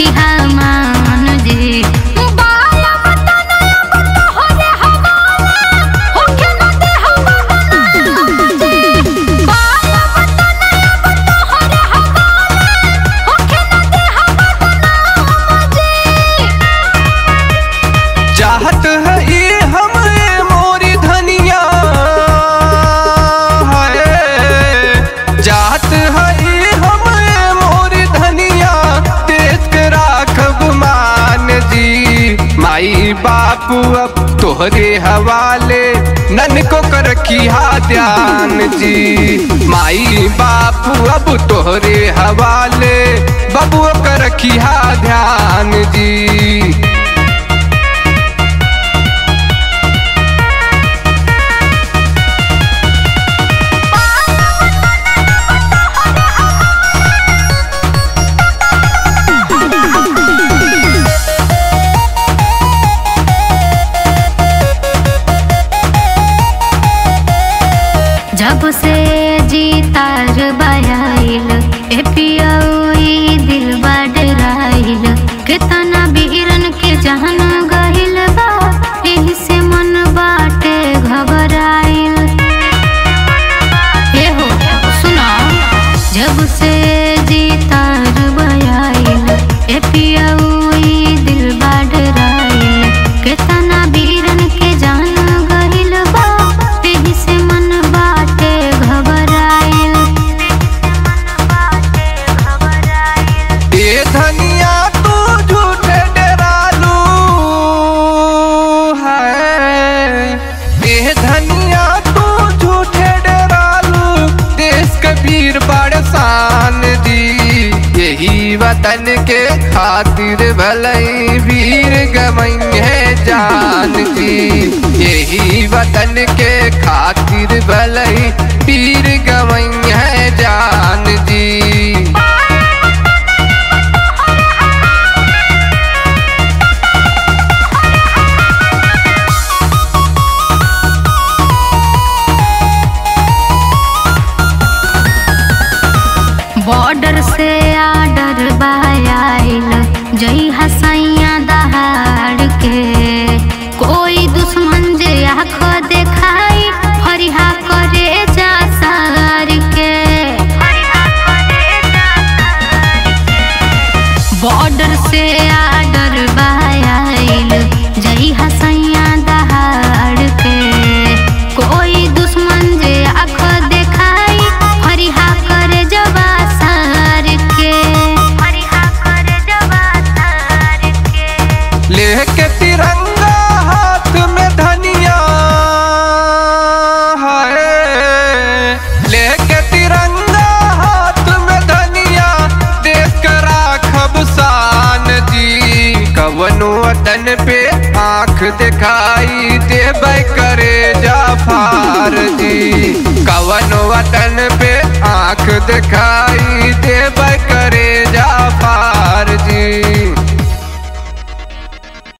करिहा मान जी बाया वतन अब तोहरे हवाले होखे न दे हवा जी बाया वतन अब तोहरे हवाले होखे न दे हवा जी चाहत है ये हम मोरी धनिया है चाहत है ये हम मोरी धनिया देश के राखब मान जी माई बापू अब तोहरे हवाले नन को कर रखिया ध्यान जी माई बापू अब तोहरे हवाले बबुआ कर रखिया ध्यान जी जब से जीतार बयाइल ए पियई दिल बाडराइल कितना बीरन के जहन गहिल बा एही से मन बाटे घबराइल ए हो सुना जब से जीतार बयाइल ए पियई दिल बाडराइल कितना बीरन के जान गहिल बा एही से मन बाटे घबराइल ये धनिया तू झूठे डरालू है ये धनिया तू झूठे डरालू देश कबीर बड़सान दी यही वतन के खातिर भलई वीर गमई है जान दी यही वतन के खातिर भलई वीर गमई है जान दी बॉर्डर से आर्डर बायाइल जई हसैया दहाड़ के कोई दुश्मन जे आँख देखाई फरिहा करे जा सार के बॉर्डर से आर्डर बायाइल जई हसैया दहाड़ के कोई दुश्मन जे आँख देखाई फरिहा करे जवा सार के फरिहा करे जवा सार के लेके तिरंगा हाथ में धनिया है लेके तिरंगा हाथ में धनिया देश का राखब शान जी कवनो वतन पे आंख दिखाई देबै करे जाफार जी कवनो वतन पे आंख दिखाई देबै